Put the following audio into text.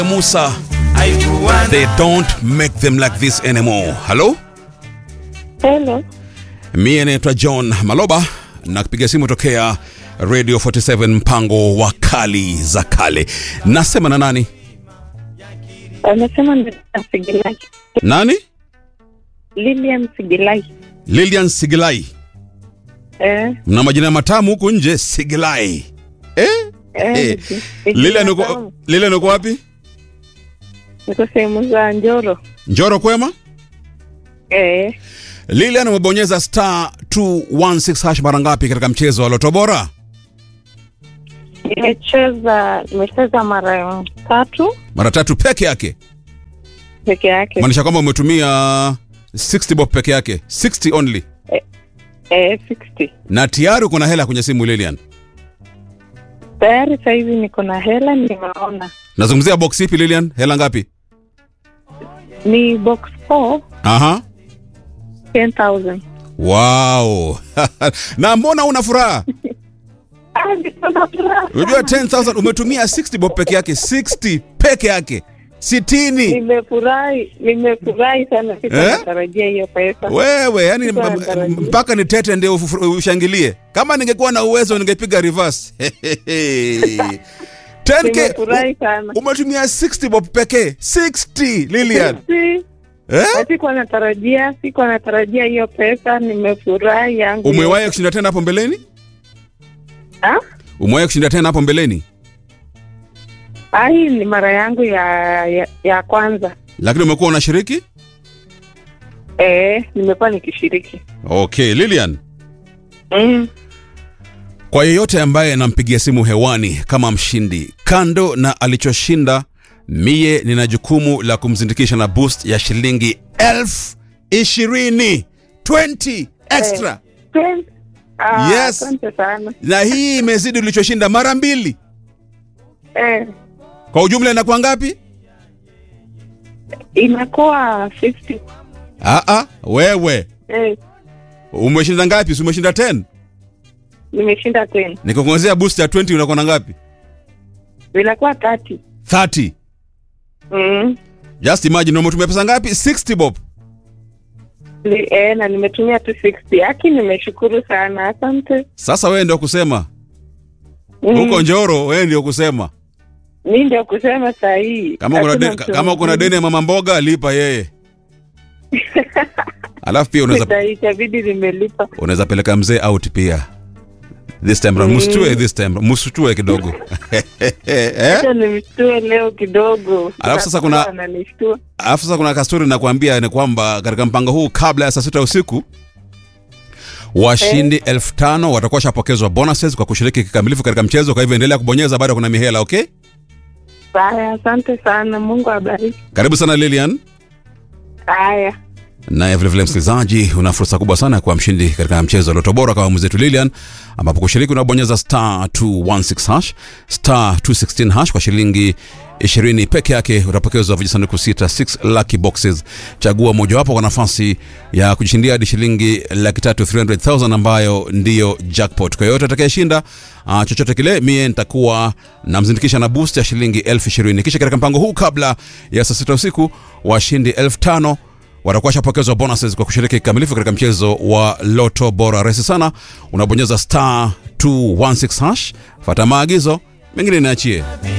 Musa, they don't make them like this anymore. Hello? Hello. Mie naitwa John Maloba na kupiga simu tokea Radio 47 mpango wa kali za kale. Nasema na nani? Anasema Lilian Sigilai. Nani? Lilian Sigilai. Lilian Sigilai. Eh, Mna majina matamu huku nje, Sigilai. Eh? eh, Eh, niki- Lilian niki- uko Lilian uko wapi? Niko sehemu za Njoro. Njoro kwema? Eh, Lilian umebonyeza star 216 hash mara ngapi katika mchezo wa Loto Bora? nimecheza nimecheza mara tatu Mara tatu peke yake. peke yake. Maanisha kwamba umetumia 60 bob peke yake, 60 only. Eh, 60. Na tayari uko na hela kwenye simu Lilian. Tayari saizi niko na hela nimeona. Nazungumzia box ipi Lilian? Hela ngapi? Ni box 4 Aha. 10,000. Wow. na mbona una furaha? Ah, niko na furaha. Unajua 10000 umetumia 60 bob peke yake, 60 peke yake. 60. Nimefurahi, nimefurahi sana sikuwa Eh? natarajia hiyo pesa. Wewe, yani Sikuwa natarajia. mpaka ni tete ndio ufu- ushangilie. Kama ningekuwa na uwezo ningepiga reverse. 10k Nimefurahi sana. umetumia 60 bob pekee. 60 Lilian. Si- Eh? Sikuwa natarajia, sikuwa natarajia hiyo pesa, nimefurahi yangu. Umewahi kushinda tena hapo mbeleni? Ah? Umewahi kushinda tena hapo mbeleni? Ah, hii ni mara yangu ya, ya, ya kwanza. Lakini umekuwa unashiriki? Eh, nimekuwa nikishiriki. Okay, Lilian. Mm. Kwa yeyote ambaye anampigia simu hewani kama mshindi, kando na alichoshinda, mie nina jukumu la kumzindikisha na boost ya shilingi elfu ishirini 20 extra Twen- Ah, Yes. Asante sana. na hii imezidi ulichoshinda mara mbili. Eh, Kwa ujumla inakuwa ngapi? inakuwa 50. Ah, ah, wewe Eh, umeshinda ngapi? Si umeshinda 10? nimeshinda 10. Nikikuongezea boost ya 20 unakuwa na ngapi? Zinakuwa 30. 30. Mm. Just imagine umetumia pesa ngapi? 60 bob. Li- Eh, na nimetumia tu 60. Haki nimeshukuru sana. Asante. Sasa wewe ndio kusema Mm. huko Njoro, wewe ndio kusema Mi ndio kusema saa hii. kama kuna Hakuna de, mtu kama kuna mwingine. deni ya mama mboga lipa yeye. Alafu pia unaweza Saa hii itabidi nimelipa. unaweza peleka mzee out pia. This time round msitue this time msitue kidogo. eh? Acha nimshtue leo kidogo. Alafu sasa kuna- ananishtua. Alafu sasa kuna kastori nakwambia ni kwamba katika mpango huu kabla ya saa sita usiku washindi elfu tano watakuwa washapokezwa bonuses kwa kushiriki kikamilifu katika mchezo. Kwa hivyo endelea kubonyeza, bado kuna mihela. Okay, Haya, asante sana. Mungu abariki. karibu sana Lilian. Haya. Naye vilevile msikilizaji, una fursa kubwa sana ya kuwa mshindi katika mchezo wa Loto Bora kama mwenzetu Lilian, ambapo kushiriki unabonyeza star 216 hash star 216 hash kwa shilingi 20 peke yake utapokezwa vijisanduku sita 6 lucky boxes. Chagua mojawapo kwa nafasi ya kujishindia hadi shilingi laki tatu 300,000 ambayo ndiyo jackpot. Kwa yoyote atakayeshinda uh, chochote kile, mie nitakuwa namzindikisha na boost ya shilingi elfu ishirini. Kisha katika mpango huu kabla ya saa sita usiku washindi elfu tano watakuwa washapokezwa bonuses kwa kushiriki kikamilifu katika mchezo wa Loto Bora. Rahisi sana, unabonyeza star 216 hash, fata maagizo mengine niachie.